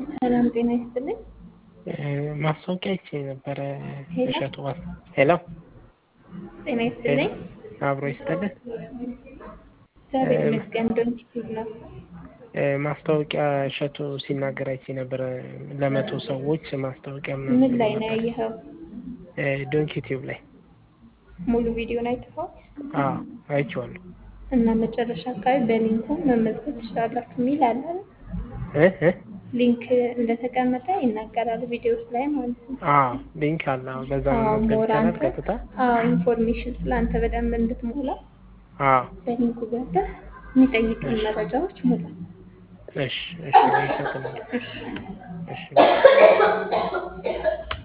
ሰላም ጤና ይስጥልኝ። ማስታወቂያ አይቼ ነበረ ሄሎ እሸቱ ማስ ሄሎ ጤና ይስጥልኝ። አብሮ ይስጥልን። እግዚአብሔር ይመስገን። ዶንኪቲቭ ነው። ማስታወቂያ እሸቱ ሲናገር አይቼ ነበረ ለመቶ ሰዎች ማስታወቂያ ምናምን ምን ብሎ ላይ ነው ነበር። ያየኸው? ዶንኪ ቲዩብ ላይ ሙሉ ቪዲዮን አይተኸዋል? አዎ አይቼዋለሁ። እና መጨረሻ አካባቢ በሊንኩ መመዝገብ ትችላላችሁ የሚል አለ አይደል? እ እ ሊንክ እንደተቀመጠ ይናገራል ቪዲዮስ ላይ ማለት ነው። አዎ ሊንክ አለ። አዎ በዛ አዎ መመዝገብ ሞር ይቻላል አንተ ቀጥታ። አዎ ኢንፎርሜሽን ስለ አንተ በደንብ እንድትሞላ አዎ በሊንኩ ገብተህ የሚጠይቅን እሺ መረጃዎች ሙላ። እሺ እሺ አመሰግናለሁ። እሺ እሺ